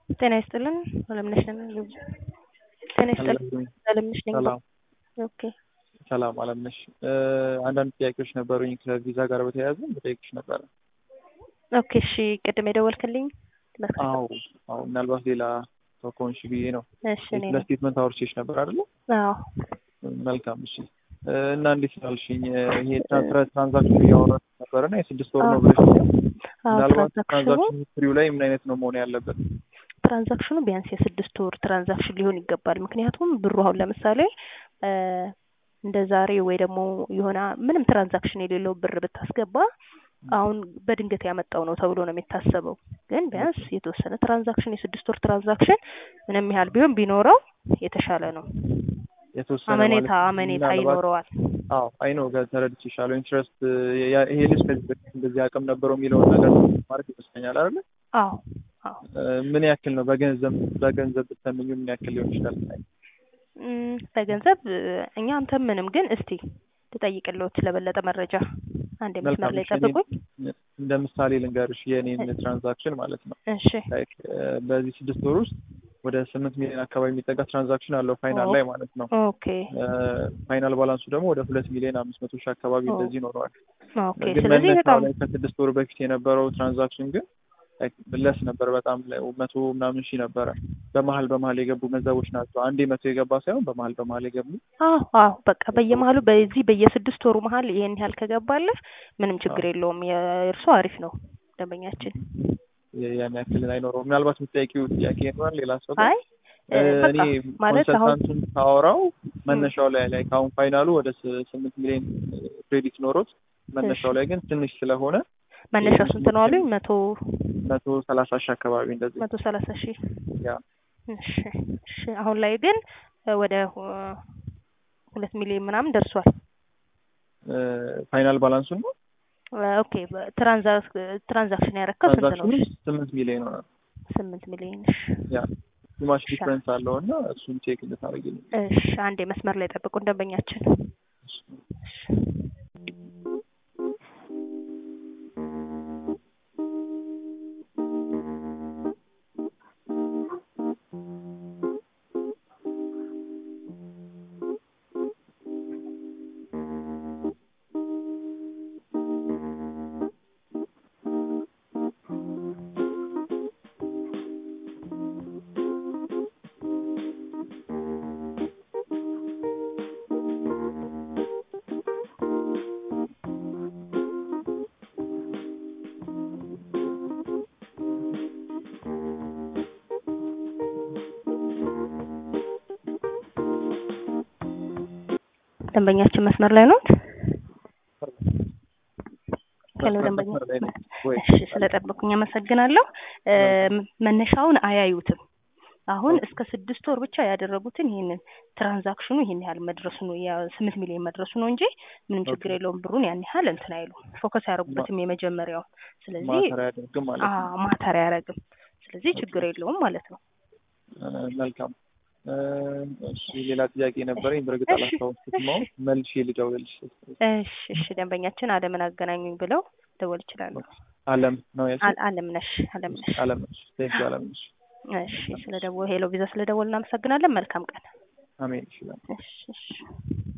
ጤና ይስጥልን አለምነሽ ነኝ። ጤና ይስጥልን አለምነሽ ነኝ። ሰላም ኦኬ ሰላም አለምነሽ። አንዳንድ ጥያቄዎች ነበሩኝ ከቪዛ ጋር በተያያዘ በጠይቅሽ ነበረ። ኦኬ እሺ፣ ቅድም የደወልክልኝ አዎ አዎ፣ ምናልባት ሌላ ሰው ከሆንሽ ብዬ ነው። እሺ እኔ ስለ ነኝ። ስቴትመንት አውርቼሽ ነበር አይደለ? አዎ መልካም እሺ። እና እንዴት ስላልሽኝ ይሄ ትራንስፈር ትራንዛክሽን እያወራን ነበረ እና የስድስት ወር ነው ብለሽ አዎ ምናልባት ትራንዛክሽኑ ትራንዛክሽን ሂስትሪው ላይ ምን አይነት ነው መሆን ያለበት? ትራንዛክሽኑ ቢያንስ የስድስት ወር ትራንዛክሽን ሊሆን ይገባል። ምክንያቱም ብሩ አሁን ለምሳሌ እ እንደ ዛሬ ወይ ደግሞ የሆነ ምንም ትራንዛክሽን የሌለው ብር ብታስገባ አሁን በድንገት ያመጣው ነው ተብሎ ነው የሚታሰበው። ግን ቢያንስ የተወሰነ ትራንዛክሽን የስድስት ወር ትራንዛክሽን ምንም ያህል ቢሆን ቢኖረው የተሻለ ነው። የተወሰነ አመኔታ ማለት አመኔታ ምናልባት ይኖረዋል። አዎ አይ ነው ተረድቼሻለሁ። ኢንትረስት ይሄ ልጅ ከዚህ በፊት እንደዚህ አቅም ነበረው የሚለውን ነገር ማለት ይመስለኛል አይደለ? አዎ አዎ እ ምን ያክል ነው በገንዘብ በገንዘብ ብትተምኙ ምን ያክል ሊሆን ይችላል? እም፣ በገንዘብ እ፣ እኛ አንተም ምንም ግን እስቲ ልጠይቅልዎት ለበለጠ መረጃ አንድ መስመር መልካም ላይ እሺ፣ እኔ ጠብቁኝ። እንደ ምሳሌ ልንገርሽ የእኔን ትራንዛክሽን ማለት ነው። እሺ ላይክ በዚህ ስድስት ወር ውስጥ ወደ ስምንት ሚሊዮን አካባቢ የሚጠጋ ትራንዛክሽን አለው ፋይናል ላይ ማለት ነው። ኦኬ ፋይናል ባላንሱ ደግሞ ወደ ሁለት ሚሊዮን አምስት መቶ ሺህ አካባቢ ኦ። እንደዚህ ይኖረዋል። ኦኬ ግን ስለዚህ መነሻው በጣም ላይ ከስድስት ወር በፊት የነበረው ትራንዛክሽን ግን ለስ ነበር በጣም ላይ መቶ ምናምን ሺህ ነበረ። በመሀል በመሀል የገቡ ገንዘቦች ናቸው። አንዴ መቶ የገባ ሳይሆን በመሀል በመሀል የገቡ አዎ አዎ በቃ በየመሀሉ በዚህ በየስድስት ወሩ መሀል ይሄን ያህል ከገባለህ ምንም ችግር የለውም። የእርሱ አሪፍ ነው ደንበኛችን። ያን ያክል አይኖረውም። ምናልባት የምትጠይቂው ጥያቄ ይኖራል ሌላ ሰው ጋር? አይ እ፣ እኔ በቃ ማለት አሁን ኮንሰልታንቱን ሳወራው መነሻው ላይ ላይ ከአሁን ፋይናሉ ወደ ስ- ስምንት ሚሊዮን ክሬዲት ኖሮት መነሻው ላይ ግን ትንሽ ስለሆነ መነሻው ስንት ነው አሉኝ? መቶ መቶ ሰላሳ ሺህ አካባቢ እንደዚህ መቶ ሰላሳ ሺህ ያ እሺ እሺ። አሁን ላይ ግን እ፣ ወደ ሁ- ሁለት ሚሊዮን ምናምን ደርሷል። እ፣ ፋይናል ባላንሱን ነው እ፣ ኦኬ ትራንዛክ ትራንዛክሽን ያረከው ስንት ነው? ትራንዛክሽኑ ስምንት ሚሊዮን ሆናል። ስምንት ሚሊዮን እሺ። ያ ቱማች እሺ። ዲፍረንስ አለው እና እሱን ቼክ እንድታደርጊልኝ እሺ አንዴ መስመር ላይ ጠብቁን ደንበኛችን። እሺ። ደንበኛችን መስመር ላይ ነው። ሄሎ ደንበኛ መስመር ላይ ነኝ ወይ? እሺ ስለጠበቁኝ አመሰግናለሁ። እ፣ መነሻውን አያዩትም። አሁን እስከ ስድስት ወር ብቻ ያደረጉትን ይህንን ትራንዛክሽኑ ይህን ያህል መድረሱ ነው ያ ስምንት ሚሊዮን መድረሱ ነው እንጂ ምንም ችግር የለውም። ብሩን ያን ያህል እንትን አይሉ ፎከስ ያደረጉበትም የመጀመሪያው። ስለዚህ ማተር አያደርግም ማለት ነው። አዎ ማተር አያረግም። ስለዚህ ችግር የለውም ማለት ነው። እ፣ መልካም እ፣ እሺ ሌላ ጥያቄ ነበረኝ። በእርግጥ እሺ፣ አላስታወስኩትም። አሁን መልሼ ልደውልልሽ። እሺ እሺ ደንበኛችን አለምን አገናኙኝ ብለው ደወል ይችላሉ። አለም ነው ያልሽኝ? አል- አለምነሽ አለምነሽ አለም ነሽ። ቴንክ ዩ አለም ነሽ። እሺ ስለ ደወል ሄሎ ቪዛ ስለ ደወል እናመሰግናለን። መልካም ቀን። አሜን። እሺ እሺ እሺ